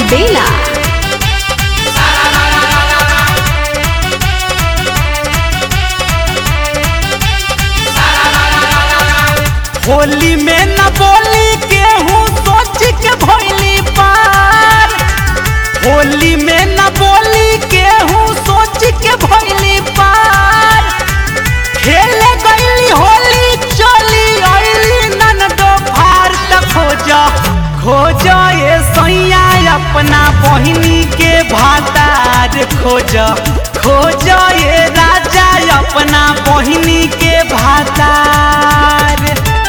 Alvela. Holi में न बोली केहू सोच के भइली पार होली में न बोली केहू सोच के भइली पार खेले गईली होली चली अइली ननदो फार त खोज खोज ये सैया अपना बहिनी के भातार खोज खोज ये राजा अपना बहिनी के भातार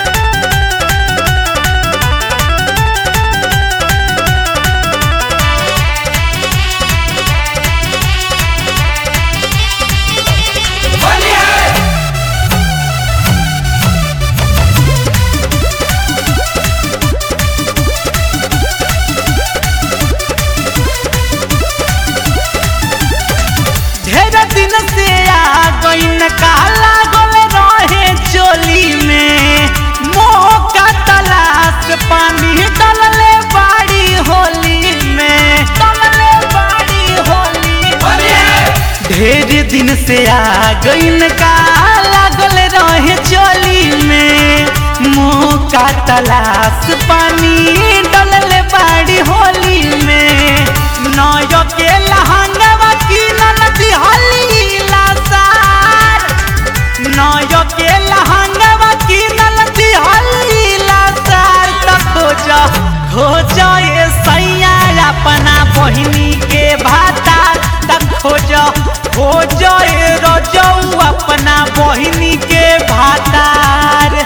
ढेर दिन से आ गईन काला गोल रहे चोली में मोह का तलाश पानी डलले बाड़ी होली में डलले बाड़ी होली ढेर दिन से आ गईन काला गोल रहे चोली में मोह का तलाश पानी डलले बाड़ी होली में नयो के लहंगवा की ननदी हली लासार नयो के लहंगवा की ननदी हली लासार त खोज खोज ये सैया अपना बहिनी के भाता त खोज खोज ये रजऊ अपना बहिनी के भातार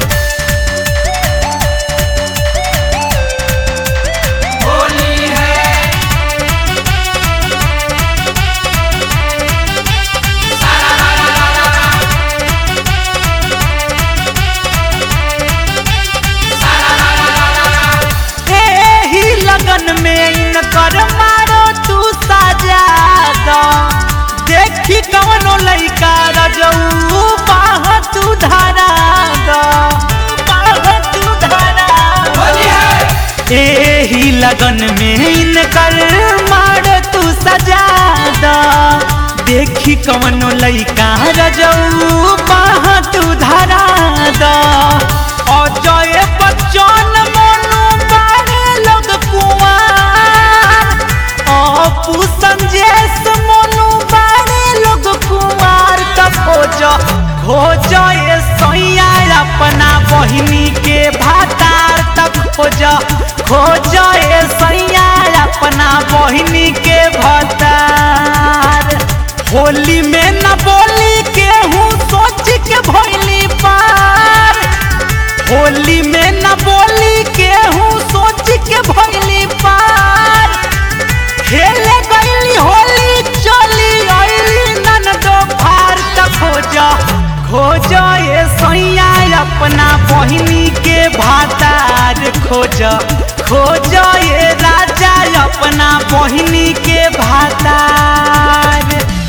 एही लगन में इनकर मारो तू साजा दो देखी कवनो लइका रजऊ बाह तू धारा दो बाह तू धारा दो। एही लगन में इनकर मारो तू सजा दो देखी कवनो लइका रजऊ बाह तू धारा दो अजय बच्चन मोनू बारे लोग कुआर अपू संजेश मोनू बारे लोग कुआर त खोज खोज ये सैया अपना बहिनी के भातार त खोज खोज ये सैया अपना बहिनी के भातार होली में न बोली केहू सोच के भइली पार होली में न बोली केहू सोच के भइली पार खेले गईली होली चली अइली ननदो फार त खोज खोज ये सैया अपना बहिनी के भातार खोज खोज ये राजा अपना बहिनी के भातार